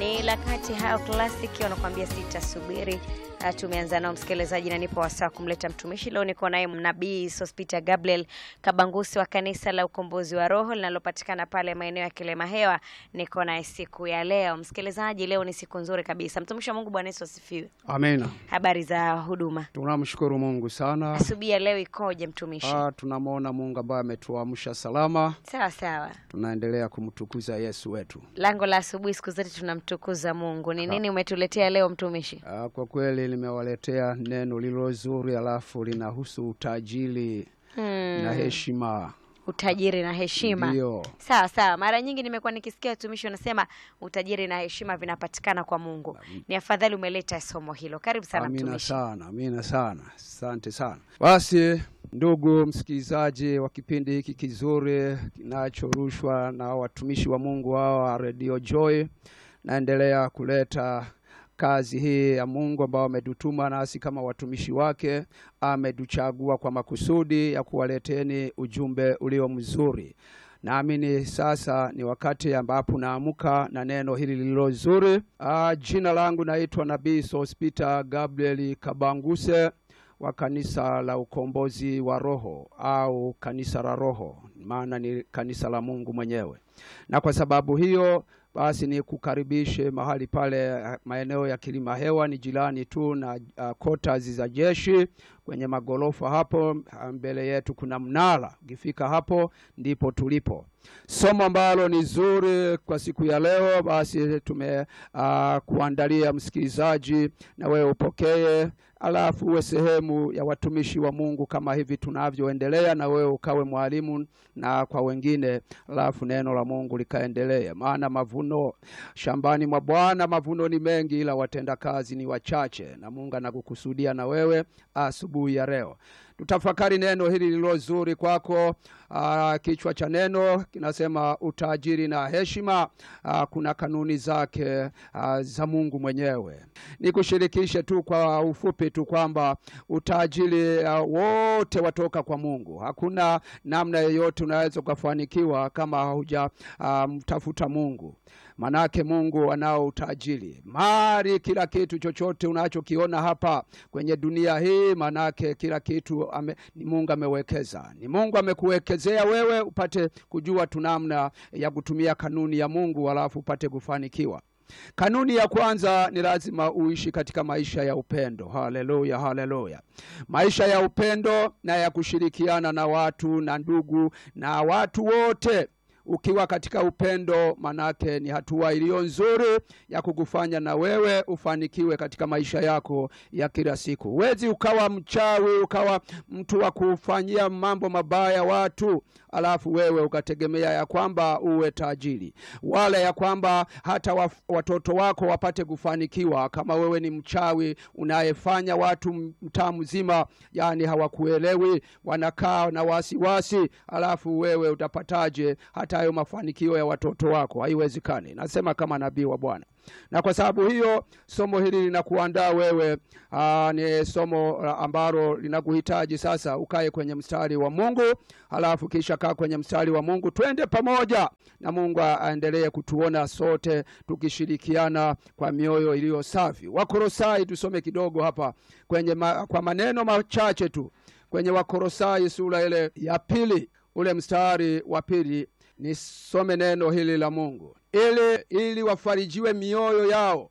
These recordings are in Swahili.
Ni la kati hao classic wanakuambia sitasubiri. Uh, tumeanza nao msikilizaji, na nipo wasaa kumleta mtumishi leo. Niko naye mnabii Sospita Gabriel Kabangusi wa kanisa la Ukombozi wa Roho linalopatikana pale maeneo ya Kilema Hewa. Niko naye siku ya leo msikilizaji, leo ni siku nzuri kabisa. Mtumishi wa Mungu, Bwana Yesu asifiwe. Amina. Habari za huduma Tunamshukuru Mungu sana. asubuhi ya leo ikoje mtumishi? Ah, tunamwona Mungu ambaye ametuamsha salama. Sawa sawa. Tunaendelea kumtukuza Yesu wetu. Lango la asubuhi siku zote tunamtukuza Mungu. Ni nini umetuletea leo mtumishi? Ah, kwa kweli nimewaletea neno lilo zuri, alafu linahusu utajiri Hmm, na heshima. utajiri na heshima. Ndio. Sawa sawa. Mara nyingi nimekuwa nikisikia watumishi wanasema utajiri na heshima vinapatikana kwa Mungu. Ni afadhali umeleta somo hilo. Karibu sana Amina mtumishi. sana, amina sana, asante sana. Basi ndugu msikilizaji wa kipindi hiki kizuri kinachorushwa na watumishi wa Mungu hawa wa Radio Joy, naendelea kuleta kazi hii ya Mungu ambao ametutuma nasi kama watumishi wake, ametuchagua kwa makusudi ya kuwaleteni ujumbe ulio mzuri. Naamini sasa ni wakati ambapo naamka na neno hili lililo zuri. Ah, jina langu naitwa Nabii Sospita Gabriel Kabanguse wa kanisa la Ukombozi wa Roho au kanisa la Roho, maana ni kanisa la Mungu mwenyewe. Na kwa sababu hiyo basi ni kukaribishe mahali pale eh, maeneo ya Kilima Hewa, ni jirani tu na uh, quarters za jeshi kwenye magorofa hapo. ah, Mbele yetu kuna mnara, ukifika hapo ndipo tulipo. Somo ambalo ni zuri kwa siku ya leo, basi tume uh, kuandalia msikilizaji, na wewe upokee, alafu uwe sehemu ya watumishi wa Mungu kama hivi tunavyoendelea, na wewe ukawe mwalimu na kwa wengine, alafu neno la Mungu likaendelea, maana mavuno shambani mwa Bwana mavuno ni mengi, ila watendakazi ni wachache, na Mungu anakukusudia na wewe asubuhi ya leo. Tutafakari neno hili lililo zuri kwako. Aa, kichwa cha neno kinasema utajiri na heshima. Aa, kuna kanuni zake aa, za Mungu mwenyewe. Nikushirikishe tu kwa ufupi tu kwamba utajiri aa, wote watoka kwa Mungu. Hakuna namna yoyote unaweza ukafanikiwa kama hauja aa, mtafuta Mungu. Manake Mungu anao utajiri, mali, kila kitu chochote unachokiona hapa kwenye dunia hii, manake kila kitu ame, ni Mungu amewekeza, ni Mungu amekuwekezea wewe upate kujua tu namna ya kutumia kanuni ya Mungu, alafu upate kufanikiwa. Kanuni ya kwanza ni lazima uishi katika maisha ya upendo. Haleluya, haleluya! Maisha ya upendo na ya kushirikiana na watu na ndugu na watu wote ukiwa katika upendo, manake ni hatua iliyo nzuri ya kukufanya na wewe ufanikiwe katika maisha yako ya kila siku. Huwezi ukawa mchawi, ukawa mtu wa kufanyia mambo mabaya watu, alafu wewe ukategemea ya kwamba uwe tajiri, wala ya kwamba hata wa, watoto wako wapate kufanikiwa. Kama wewe ni mchawi unayefanya watu mtaa mzima, yani hawakuelewi, wanakaa na wasiwasi, alafu wewe utapataje hata hayo mafanikio ya watoto wako? Haiwezekani. Nasema kama nabii wa Bwana na kwa sababu hiyo somo hili linakuandaa wewe. Aa, ni somo la ambalo linakuhitaji sasa ukae kwenye mstari wa Mungu, halafu kisha kaa kwenye mstari wa Mungu, twende pamoja na Mungu aendelee kutuona sote tukishirikiana kwa mioyo iliyo safi. Wakolosai, tusome kidogo hapa kwenye ma, kwa maneno machache tu kwenye Wakolosai sura ile ya pili ule mstari wa pili nisome neno hili la Mungu ili ili wafarijiwe mioyo yao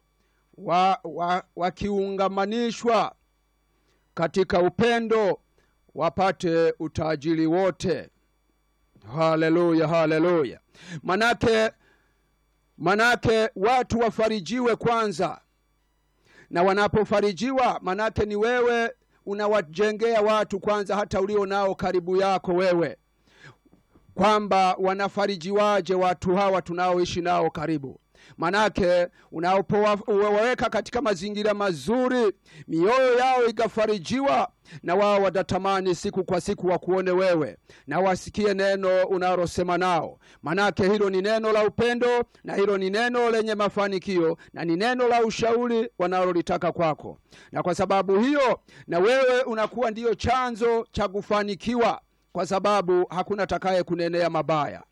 wakiungamanishwa wa, wa katika upendo wapate utajiri wote. Haleluya, haleluya! Manake manake watu wafarijiwe kwanza, na wanapofarijiwa, manake ni wewe unawajengea watu kwanza, hata ulio nao karibu yako wewe kwamba wanafarijiwaje watu hawa tunaoishi nao karibu. Manake unapowaweka katika mazingira mazuri, mioyo yao ikafarijiwa, na wao watatamani siku kwa siku wakuone wewe na wasikie neno unalosema nao. Manake hilo ni neno la upendo, na hilo ni neno lenye mafanikio, na ni neno la ushauri wanalolitaka kwako, na kwa sababu hiyo na wewe unakuwa ndiyo chanzo cha kufanikiwa kwa sababu hakuna takaye kunenea mabaya.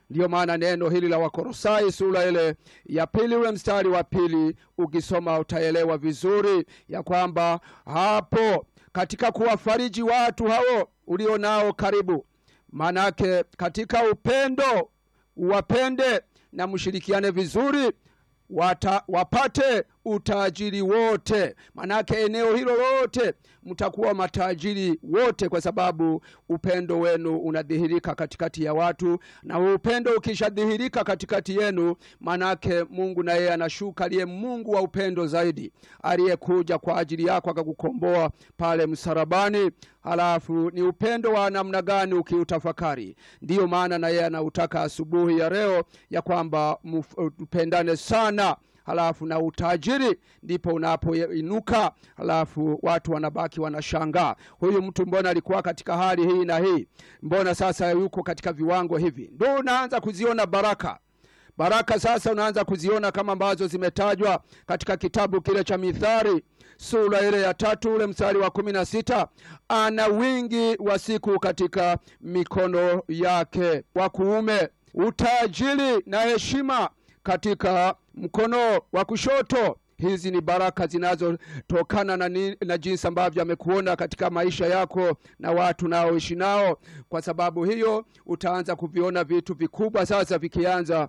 ndiyo maana neno hili la wakorosai sura ile ya pili ule mstari wa pili ukisoma utaelewa vizuri ya kwamba hapo katika kuwafariji watu hao ulio nao karibu manake katika upendo uwapende na mshirikiane vizuri wata, wapate utajiri wote manake eneo hilo lote mtakuwa matajiri wote kwa sababu upendo wenu unadhihirika katikati ya watu na upendo ukishadhihirika katikati yenu manake mungu na yeye anashuka aliye mungu wa upendo zaidi aliyekuja kwa ajili yako akakukomboa pale msarabani halafu ni upendo wa namna gani ukiutafakari ndiyo maana na yeye anautaka asubuhi ya leo ya kwamba mpendane sana halafu na utajiri ndipo unapoinuka halafu watu wanabaki wanashangaa huyu mtu mbona alikuwa katika hali hii na hii mbona sasa yuko katika viwango hivi ndo unaanza kuziona baraka baraka sasa unaanza kuziona kama ambazo zimetajwa katika kitabu kile cha mithari sura ile ya tatu ule mstari wa kumi na sita ana wingi wa siku katika mikono yake wa kuume utajiri na heshima katika mkono wa kushoto hizi ni baraka zinazotokana na, ni- na jinsi ambavyo amekuona katika maisha yako na watu naoishi nao kwa sababu hiyo utaanza kuviona vitu vikubwa sasa vikianza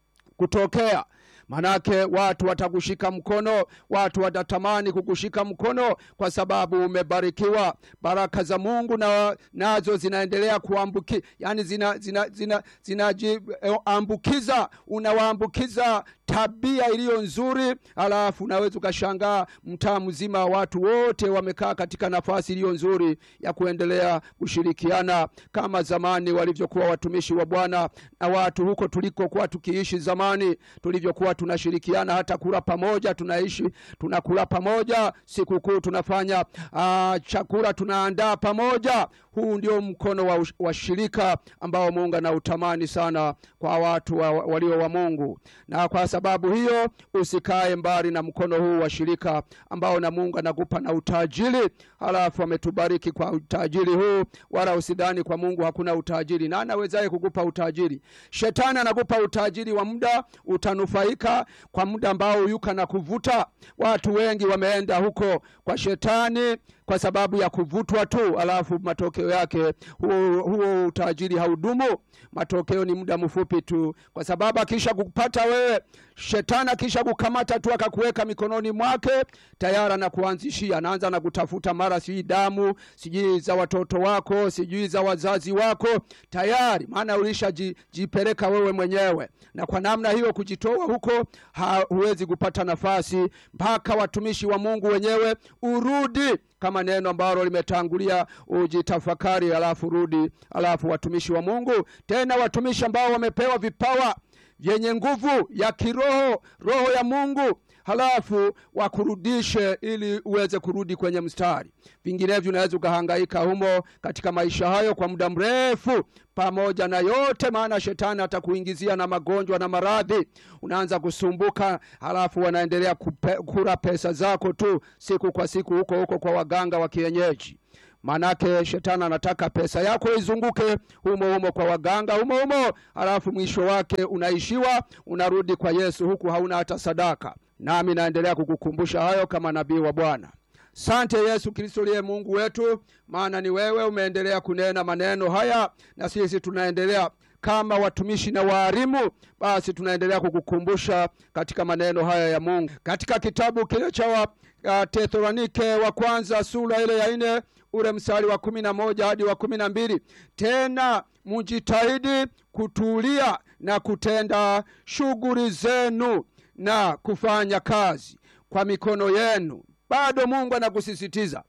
kutokea manake watu watakushika mkono watu watatamani kukushika mkono kwa sababu umebarikiwa baraka za mungu na nazo zinaendelea kuambuki yani zinajiambukiza zina, zina, zina ambukiza unawaambukiza tabia iliyo nzuri alafu unaweza ukashangaa mtaa mzima wa watu wote wamekaa katika nafasi iliyo nzuri ya kuendelea kushirikiana kama zamani walivyokuwa watumishi wa bwana na watu huko tulikokuwa tukiishi zamani tulivyokuwa tunashirikiana hata kula pamoja tunaishi tunakula pamoja sikukuu tunafanya uh, chakula tunaandaa pamoja huu ndio mkono wa, ush- wa shirika ambao mungu anautamani sana kwa watu wa, walio wa mungu na kwa sababu hiyo usikae mbali na mkono huu wa shirika ambao na mungu anakupa na utajiri halafu ametubariki kwa utajiri huu wala usidhani kwa mungu hakuna utajiri na anawezaye kukupa utajiri shetani anakupa utajiri wa muda utanufaika kwa muda ambao yuka na kuvuta watu wengi wameenda huko kwa shetani kwa sababu ya kuvutwa tu alafu matokeo yake huo, huo utajiri haudumu matokeo ni muda mfupi tu kwa sababu akisha kupata wewe shetani akisha kukamata tu akakuweka mikononi mwake tayari anakuanzishia anaanza na kutafuta mara sijui damu sijui za watoto wako sijui za wazazi wako tayari maana ulishajipeleka wewe mwenyewe na kwa namna hiyo kujitoa huko ha, huwezi kupata nafasi mpaka watumishi wa mungu wenyewe urudi kama neno ambalo limetangulia ujitafakari alafu rudi alafu watumishi wa mungu tena watumishi ambao wamepewa vipawa vyenye nguvu ya kiroho roho ya mungu halafu wakurudishe ili uweze kurudi kwenye mstari vinginevyo unaweza ukahangaika humo katika maisha hayo kwa muda mrefu pamoja na yote maana shetani atakuingizia na magonjwa na maradhi unaanza kusumbuka halafu wanaendelea kupe, kura pesa zako tu siku kwa siku huko huko kwa waganga wa kienyeji manake shetani anataka pesa yako izunguke humo humo kwa waganga humo humo halafu mwisho wake unaishiwa unarudi kwa yesu huku hauna hata sadaka nami naendelea kukukumbusha hayo kama nabii wa bwana sante yesu kristo liye mungu wetu maana ni wewe umeendelea kunena maneno haya na sisi tunaendelea kama watumishi na waarimu basi tunaendelea kukukumbusha katika maneno haya ya mungu katika kitabu kile cha wa, uh, tesalonike wa kwanza sura ile ya nne ule mstari wa kumi na moja hadi wa kumi na mbili tena mujitahidi kutulia na kutenda shughuli zenu na kufanya kazi kwa mikono yenu bado mungu anakusisitiza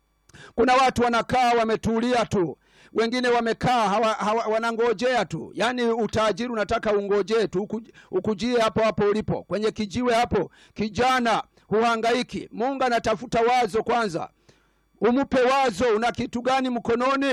kuna watu wanakaa wametulia tu wengine wamekaa hawa, hawa, wanangojea tu yaani utajiri unataka ungojee tu uku, ukujie hapo hapo ulipo kwenye kijiwe hapo kijana huhangaiki mungu anatafuta wazo kwanza umupe wazo una kitu gani mkononi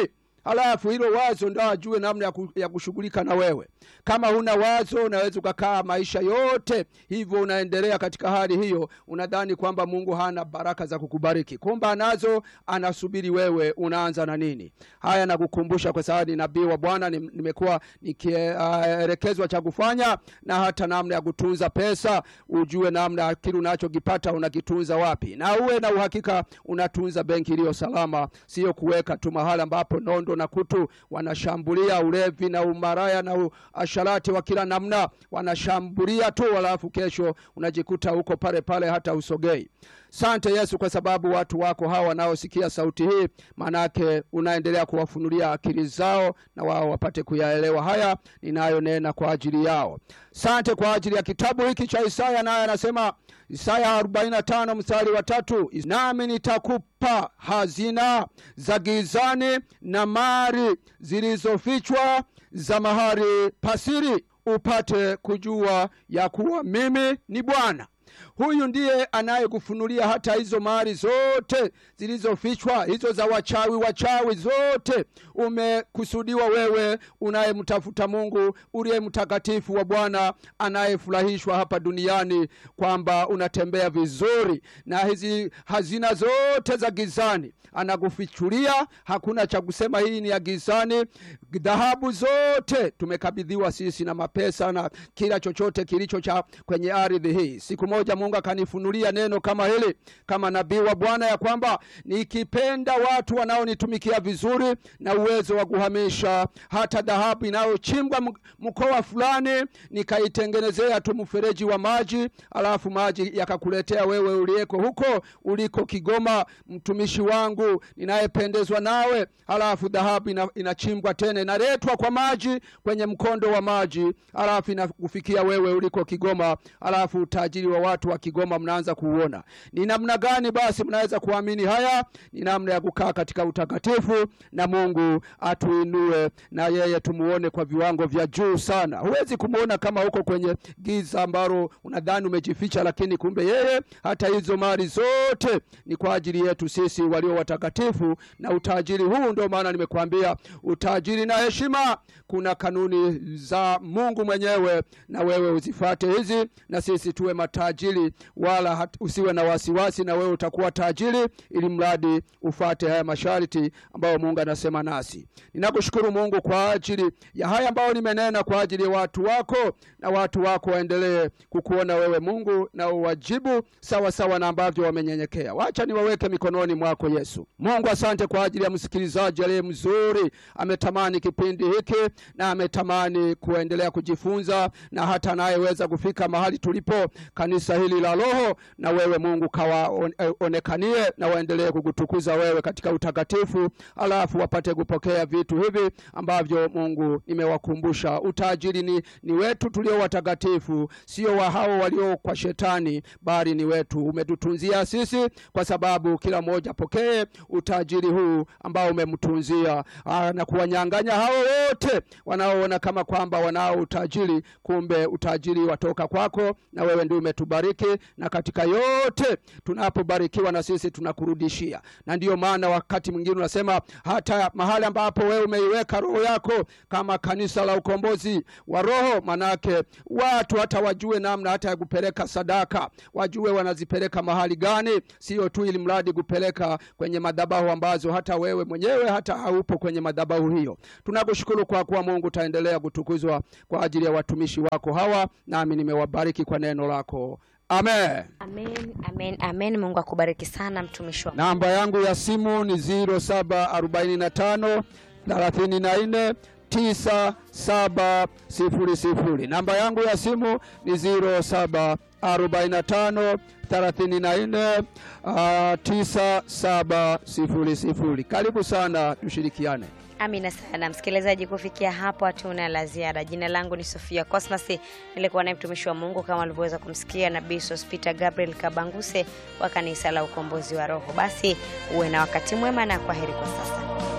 halafu hilo wazo ndo ajue namna ya, ku, ya kushughulika na wewe. Kama huna wazo, unaweza ukakaa maisha yote hivyo, unaendelea katika hali hiyo, unadhani kwamba Mungu hana baraka za kukubariki, kumbe anazo, anasubiri wewe unaanza na nini. Haya nakukumbusha kwa sababu ni nabii wa Bwana, nim- nimekuwa nikielekezwa cha kufanya na hata namna ya kutunza pesa, ujue namna kile unachokipata unakitunza wapi, na uwe na uhakika unatunza benki iliyo salama, sio kuweka tu mahali ambapo nondo na kutu wanashambulia ulevi na umaraya na asharati wa kila namna, wanashambulia tu, halafu kesho unajikuta huko pale pale, hata usogei. Sante Yesu kwa sababu watu wako hawa wanaosikia sauti hii, manake unaendelea kuwafunulia akili zao na wao wapate kuyaelewa haya ninayonena kwa ajili yao. Sante kwa ajili ya kitabu hiki cha Isaya, naye anasema Isaya 45 mstari wa tatu, nami nitakupa hazina za gizani na mali zilizofichwa za mahali pasiri, upate kujua ya kuwa mimi ni Bwana. Huyu ndiye anayekufunulia hata hizo mali zote zilizofichwa, hizo za wachawi. Wachawi zote umekusudiwa wewe unayemtafuta Mungu uliye mtakatifu wa Bwana, anayefurahishwa hapa duniani kwamba unatembea vizuri, na hizi hazina zote za gizani anakufichulia. Hakuna cha kusema hii ni ya gizani. Dhahabu zote tumekabidhiwa sisi na mapesa na kila chochote kilicho cha kwenye ardhi hii. Siku moja Mungu akanifunulia neno kama hili kama nabii wa Bwana ya kwamba nikipenda watu wanaonitumikia vizuri na uwezo wa kuhamisha hata dhahabu inayochimbwa m- mkoa fulani, nikaitengenezea tu mfereji wa maji, alafu maji yakakuletea wewe uliyeko huko uliko Kigoma, mtumishi wangu ninayependezwa nawe, alafu dhahabu ina, inachimbwa tena inaletwa kwa maji kwenye mkondo wa maji, alafu inakufikia wewe uliko Kigoma, alafu utajiri wa watu wa Kigoma mnaanza kuuona. Ni namna gani basi mnaweza kuamini haya? Ni namna ya kukaa katika utakatifu na Mungu atuinue na yeye tumuone kwa viwango vya juu sana. Huwezi kumuona kama uko kwenye giza ambalo unadhani umejificha, lakini kumbe yeye hata hizo mali zote ni kwa ajili yetu sisi walio watakatifu, na utajiri huu ndio maana nimekuambia utajiri na heshima, kuna kanuni za Mungu mwenyewe, na wewe uzifate hizi, na sisi tuwe matajiri, wala hat, usiwe na wasiwasi, na wewe utakuwa tajiri, ili mradi ufate haya masharti ambayo Mungu anasema nasi. Ninakushukuru Mungu kwa ajili ya haya ambayo nimenena kwa ajili ya watu wako, na watu wako waendelee kukuona wewe Mungu, na uwajibu sawa sawa na ambavyo wamenyenyekea. Wacha niwaweke mikononi mwako Yesu. Mungu, asante kwa ajili ya msikilizaji aliye mzuri, ametamani kipindi hiki na ametamani kuendelea kujifunza na hata anayeweza kufika mahali tulipo kanisa hili la Roho, na wewe Mungu kawaonekanie na waendelee kukutukuza wewe katika utakatifu, alafu wapate kupokea vitu hivi ambavyo Mungu nimewakumbusha. Utajiri ni, ni wetu tulio watakatifu, sio wa hao walio kwa shetani, bali ni wetu. Umetutunzia sisi, kwa sababu kila mmoja apokee utajiri huu ambao umemtunzia, aa, na kuwanyang'anya hao wote wanaoona kama kwamba wanao utajiri, kumbe utajiri watoka kwako, na wewe ndio umetubariki, na katika yote tunapobarikiwa na sisi tunakurudishia, na ndiyo maana wakati mwingine unasema hata mahali ambapo wewe umeiweka roho yako kama kanisa la ukombozi wa roho, manake watu hata wajue namna hata ya kupeleka sadaka, wajue wanazipeleka mahali gani, sio tu ili mradi kupeleka kwenye madhabahu ambazo hata wewe mwenyewe hata haupo kwenye madhabahu hiyo. Tunakushukuru kwa kuwa Mungu utaendelea kutukuzwa kwa ajili ya watumishi wako hawa, nami nimewabariki kwa neno lako. Amen. Amen, amen, amen. Mungu akubariki sana mtumishi wa Namba yangu ya simu ni 0745 34 9700. Namba yangu ya simu ni 0745 34 9700. Karibu sana tushirikiane. Amina sana msikilizaji, kufikia hapo hatuna la ziada. Jina langu ni Sofia Cosmas, nilikuwa naye mtumishi wa Mungu kama alivyoweza kumsikia Nabii Sospita Gabriel Kabanguse wa kanisa la Ukombozi wa Roho. Basi uwe na wakati mwema na kwaheri kwa sasa.